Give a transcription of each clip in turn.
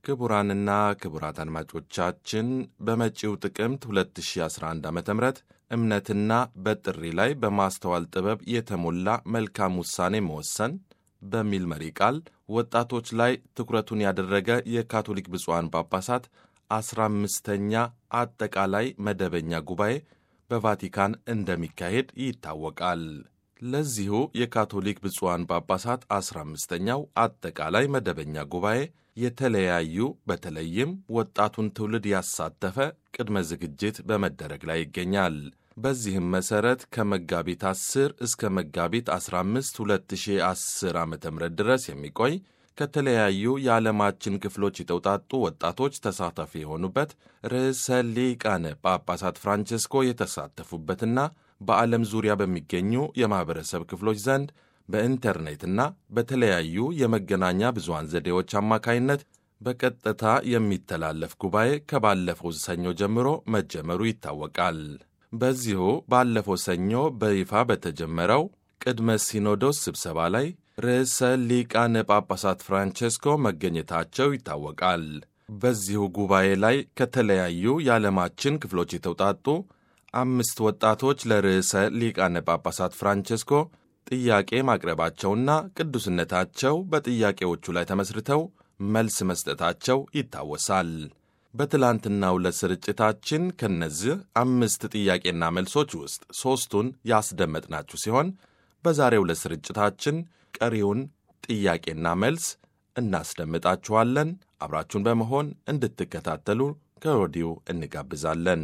ክቡራንና ክቡራት አድማጮቻችን በመጪው ጥቅምት 2011 ዓ ም እምነትና በጥሪ ላይ በማስተዋል ጥበብ የተሞላ መልካም ውሳኔ መወሰን በሚል መሪ ቃል ወጣቶች ላይ ትኩረቱን ያደረገ የካቶሊክ ብፁዓን ጳጳሳት አስራ አምስተኛ አጠቃላይ መደበኛ ጉባኤ በቫቲካን እንደሚካሄድ ይታወቃል። ለዚሁ የካቶሊክ ብፁዓን ጳጳሳት አስራ አምስተኛው አጠቃላይ መደበኛ ጉባኤ የተለያዩ በተለይም ወጣቱን ትውልድ ያሳተፈ ቅድመ ዝግጅት በመደረግ ላይ ይገኛል። በዚህም መሠረት ከመጋቢት 10 እስከ መጋቢት 15 2010 ዓ ም ድረስ የሚቆይ ከተለያዩ የዓለማችን ክፍሎች የተውጣጡ ወጣቶች ተሳታፊ የሆኑበት ርዕሰ ሊቃነ ጳጳሳት ፍራንቼስኮ የተሳተፉበትና በዓለም ዙሪያ በሚገኙ የማኅበረሰብ ክፍሎች ዘንድ በኢንተርኔትና በተለያዩ የመገናኛ ብዙሃን ዘዴዎች አማካይነት በቀጥታ የሚተላለፍ ጉባኤ ከባለፈው ሰኞ ጀምሮ መጀመሩ ይታወቃል። በዚሁ ባለፈው ሰኞ በይፋ በተጀመረው ቅድመ ሲኖዶስ ስብሰባ ላይ ርዕሰ ሊቃነ ጳጳሳት ፍራንቼስኮ መገኘታቸው ይታወቃል። በዚሁ ጉባኤ ላይ ከተለያዩ የዓለማችን ክፍሎች የተውጣጡ አምስት ወጣቶች ለርዕሰ ሊቃነ ጳጳሳት ፍራንቼስኮ ጥያቄ ማቅረባቸውና ቅዱስነታቸው በጥያቄዎቹ ላይ ተመስርተው መልስ መስጠታቸው ይታወሳል። በትላንትናው ዕለት ስርጭታችን ከነዚህ አምስት ጥያቄና መልሶች ውስጥ ሦስቱን ያስደመጥናችሁ ሲሆን በዛሬው ዕለት ስርጭታችን ቀሪውን ጥያቄና መልስ እናስደምጣችኋለን። አብራችሁን በመሆን እንድትከታተሉ ከወዲሁ እንጋብዛለን።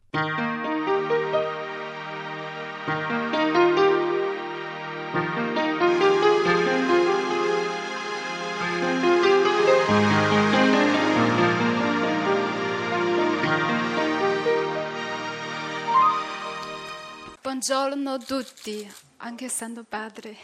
Buongiorno a tutti, anche Santo Padre.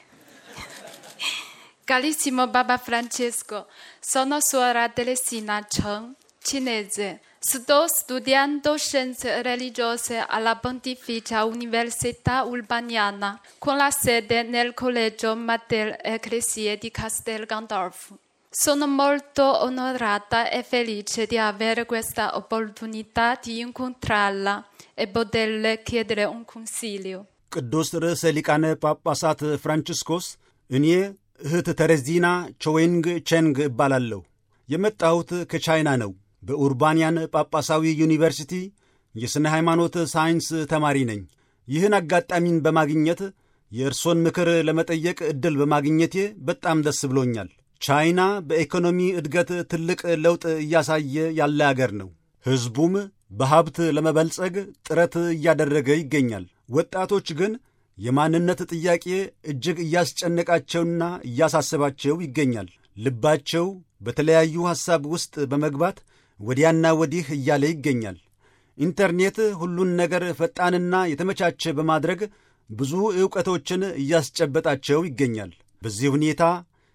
Carissimo Papa Francesco, sono suora Teresina Cheng, cinese. Sto studiando scienze religiose alla Pontificia Università Urbaniana, con la sede nel Collegio Mater Ecclesie di Castel Gandolfo. Sono molto onorata e felice di avere questa opportunità di incontrarla e poterle chiedere un consiglio. ቅዱስ ርዕሰ ሊቃነ ጳጳሳት ፍራንቺስኮስ እኔ እህት ተረዚና ቾዌንግ ቼንግ እባላለሁ። የመጣሁት ከቻይና ነው። በኡርባንያን ጳጳሳዊ ዩኒቨርሲቲ የሥነ ሃይማኖት ሳይንስ ተማሪ ነኝ። ይህን አጋጣሚን በማግኘት የእርሶን ምክር ለመጠየቅ ዕድል በማግኘቴ በጣም ደስ ብሎኛል። ቻይና በኢኮኖሚ እድገት ትልቅ ለውጥ እያሳየ ያለ አገር ነው። ሕዝቡም በሀብት ለመበልጸግ ጥረት እያደረገ ይገኛል። ወጣቶች ግን የማንነት ጥያቄ እጅግ እያስጨነቃቸውና እያሳሰባቸው ይገኛል። ልባቸው በተለያዩ ሐሳብ ውስጥ በመግባት ወዲያና ወዲህ እያለ ይገኛል። ኢንተርኔት ሁሉን ነገር ፈጣንና የተመቻቸ በማድረግ ብዙ ዕውቀቶችን እያስጨበጣቸው ይገኛል። በዚህ ሁኔታ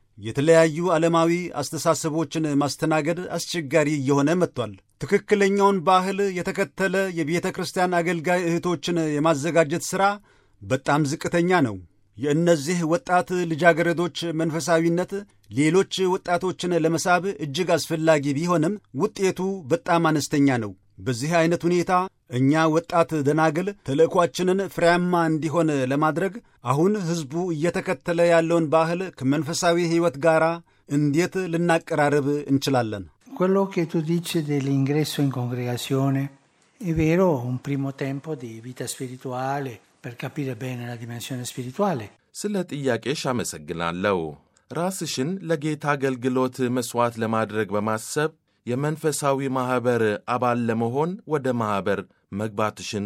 የተለያዩ ዓለማዊ አስተሳሰቦችን ማስተናገድ አስቸጋሪ እየሆነ መጥቷል። ትክክለኛውን ባህል የተከተለ የቤተ ክርስቲያን አገልጋይ እህቶችን የማዘጋጀት ሥራ በጣም ዝቅተኛ ነው። የእነዚህ ወጣት ልጃገረዶች መንፈሳዊነት ሌሎች ወጣቶችን ለመሳብ እጅግ አስፈላጊ ቢሆንም ውጤቱ በጣም አነስተኛ ነው። በዚህ ዐይነት ሁኔታ እኛ ወጣት ደናግል ተልእኳችንን ፍሬያማ እንዲሆን ለማድረግ አሁን ሕዝቡ እየተከተለ ያለውን ባህል ከመንፈሳዊ ሕይወት ጋር እንዴት ልናቀራርብ እንችላለን? Quello che tu dici dell'ingresso in congregazione è vero, un primo tempo di vita spirituale per capire bene la dimensione spirituale. ስለ ጥያቄሽ አመሰግናለሁ። ራስሽን ለጌታ አገልግሎት መሥዋዕት ለማድረግ በማሰብ የመንፈሳዊ ማኅበር አባል ለመሆን ወደ ማኅበር መግባትሽን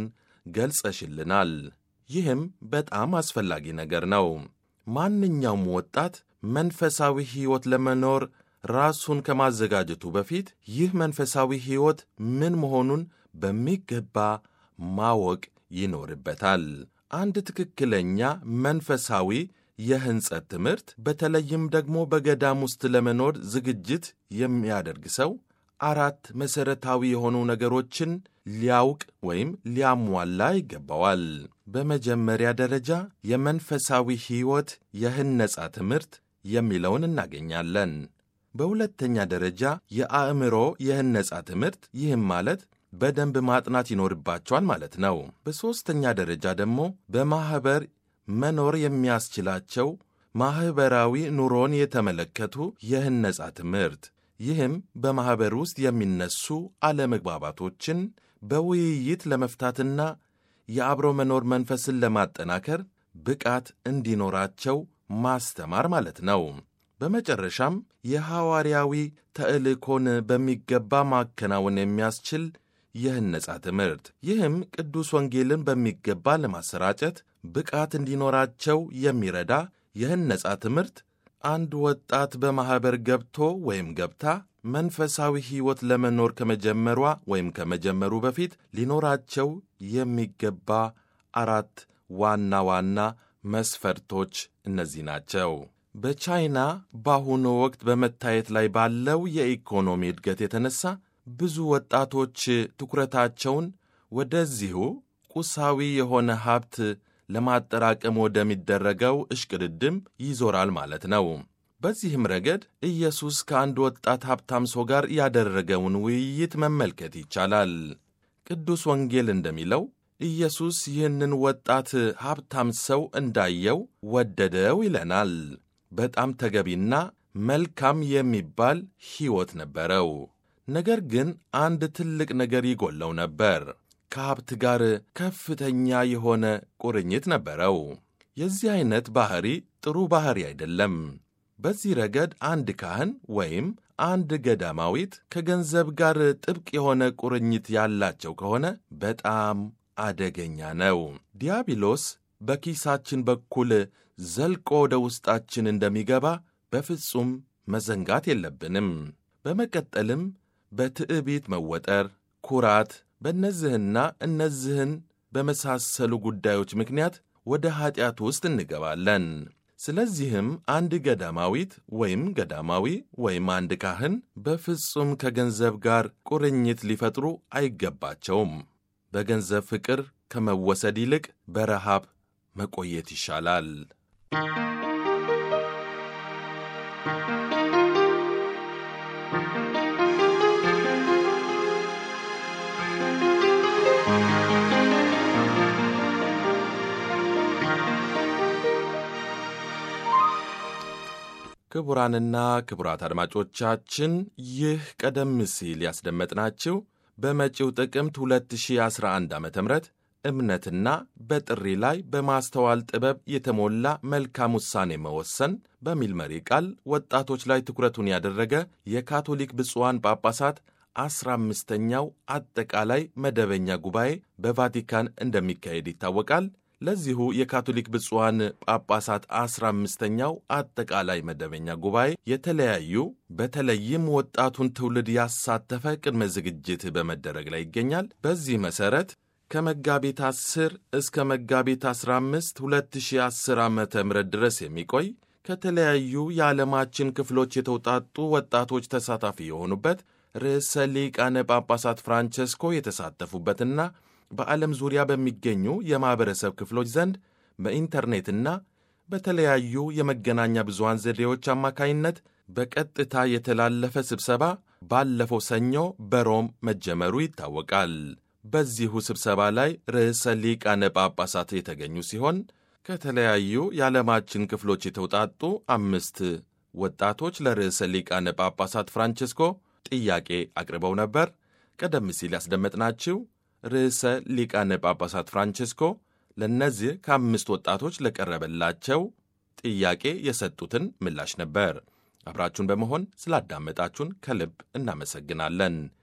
ገልጸሽልናል። ይህም በጣም አስፈላጊ ነገር ነው። ማንኛውም ወጣት መንፈሳዊ ሕይወት ለመኖር ራሱን ከማዘጋጀቱ በፊት ይህ መንፈሳዊ ሕይወት ምን መሆኑን በሚገባ ማወቅ ይኖርበታል። አንድ ትክክለኛ መንፈሳዊ የሕንጸት ትምህርት በተለይም ደግሞ በገዳም ውስጥ ለመኖር ዝግጅት የሚያደርግ ሰው አራት መሠረታዊ የሆኑ ነገሮችን ሊያውቅ ወይም ሊያሟላ ይገባዋል። በመጀመሪያ ደረጃ የመንፈሳዊ ሕይወት የህነጻ ትምህርት የሚለውን እናገኛለን። በሁለተኛ ደረጃ የአእምሮ የህነጻ ትምህርት፣ ይህም ማለት በደንብ ማጥናት ይኖርባቸዋል ማለት ነው። በሦስተኛ ደረጃ ደግሞ በማኅበር መኖር የሚያስችላቸው ማኅበራዊ ኑሮን የተመለከቱ የህነጻ ትምህርት፣ ይህም በማኅበር ውስጥ የሚነሱ አለመግባባቶችን በውይይት ለመፍታትና የአብሮ መኖር መንፈስን ለማጠናከር ብቃት እንዲኖራቸው ማስተማር ማለት ነው። በመጨረሻም የሐዋርያዊ ተልእኮን በሚገባ ማከናወን የሚያስችል የህነጻ ትምህርት፣ ይህም ቅዱስ ወንጌልን በሚገባ ለማሰራጨት ብቃት እንዲኖራቸው የሚረዳ የህነጻ ትምህርት አንድ ወጣት በማኅበር ገብቶ ወይም ገብታ መንፈሳዊ ሕይወት ለመኖር ከመጀመሯ ወይም ከመጀመሩ በፊት ሊኖራቸው የሚገባ አራት ዋና ዋና መስፈርቶች እነዚህ ናቸው። በቻይና በአሁኑ ወቅት በመታየት ላይ ባለው የኢኮኖሚ እድገት የተነሳ ብዙ ወጣቶች ትኩረታቸውን ወደዚሁ ቁሳዊ የሆነ ሀብት ለማጠራቀም ወደሚደረገው እሽቅድድም ይዞራል ማለት ነው። በዚህም ረገድ ኢየሱስ ከአንድ ወጣት ሀብታም ሰው ጋር ያደረገውን ውይይት መመልከት ይቻላል። ቅዱስ ወንጌል እንደሚለው ኢየሱስ ይህንን ወጣት ሀብታም ሰው እንዳየው ወደደው ይለናል። በጣም ተገቢና መልካም የሚባል ሕይወት ነበረው። ነገር ግን አንድ ትልቅ ነገር ይጎለው ነበር። ከሀብት ጋር ከፍተኛ የሆነ ቁርኝት ነበረው። የዚህ ዐይነት ባሕሪ ጥሩ ባሕሪ አይደለም። በዚህ ረገድ አንድ ካህን ወይም አንድ ገዳማዊት ከገንዘብ ጋር ጥብቅ የሆነ ቁርኝት ያላቸው ከሆነ በጣም አደገኛ ነው። ዲያብሎስ በኪሳችን በኩል ዘልቆ ወደ ውስጣችን እንደሚገባ በፍጹም መዘንጋት የለብንም። በመቀጠልም በትዕቢት መወጠር፣ ኩራት፣ በእነዚህና እነዚህን በመሳሰሉ ጉዳዮች ምክንያት ወደ ኀጢአት ውስጥ እንገባለን። ስለዚህም አንድ ገዳማዊት ወይም ገዳማዊ ወይም አንድ ካህን በፍጹም ከገንዘብ ጋር ቁርኝት ሊፈጥሩ አይገባቸውም። በገንዘብ ፍቅር ከመወሰድ ይልቅ በረሃብ መቆየት ይሻላል። ክቡራንና ክቡራት አድማጮቻችን ይህ ቀደም ሲል ያስደመጥናችሁ በመጪው ጥቅምት 2011 ዓ ም እምነትና በጥሪ ላይ በማስተዋል ጥበብ የተሞላ መልካም ውሳኔ መወሰን በሚል መሪ ቃል ወጣቶች ላይ ትኩረቱን ያደረገ የካቶሊክ ብፁዓን ጳጳሳት አስራ አምስተኛው አጠቃላይ መደበኛ ጉባኤ በቫቲካን እንደሚካሄድ ይታወቃል። ለዚሁ የካቶሊክ ብፁዓን ጳጳሳት አስራ አምስተኛው አጠቃላይ መደበኛ ጉባኤ የተለያዩ በተለይም ወጣቱን ትውልድ ያሳተፈ ቅድመ ዝግጅት በመደረግ ላይ ይገኛል። በዚህ መሠረት ከመጋቢት 10 እስከ መጋቢት 15 2010 ዓ ም ድረስ የሚቆይ ከተለያዩ የዓለማችን ክፍሎች የተውጣጡ ወጣቶች ተሳታፊ የሆኑበት ርዕሰ ሊቃነ ጳጳሳት ፍራንቸስኮ የተሳተፉበትና በዓለም ዙሪያ በሚገኙ የማኅበረሰብ ክፍሎች ዘንድ በኢንተርኔትና በተለያዩ የመገናኛ ብዙሃን ዘዴዎች አማካይነት በቀጥታ የተላለፈ ስብሰባ ባለፈው ሰኞ በሮም መጀመሩ ይታወቃል። በዚሁ ስብሰባ ላይ ርዕሰ ሊቃነ ጳጳሳት የተገኙ ሲሆን ከተለያዩ የዓለማችን ክፍሎች የተውጣጡ አምስት ወጣቶች ለርዕሰ ሊቃነ ጳጳሳት ፍራንቸስኮ ጥያቄ አቅርበው ነበር። ቀደም ሲል ያስደመጥናችሁ ርዕሰ ሊቃነ ጳጳሳት ፍራንቸስኮ ለእነዚህ ከአምስት ወጣቶች ለቀረበላቸው ጥያቄ የሰጡትን ምላሽ ነበር። አብራችሁን በመሆን ስላዳመጣችሁን ከልብ እናመሰግናለን።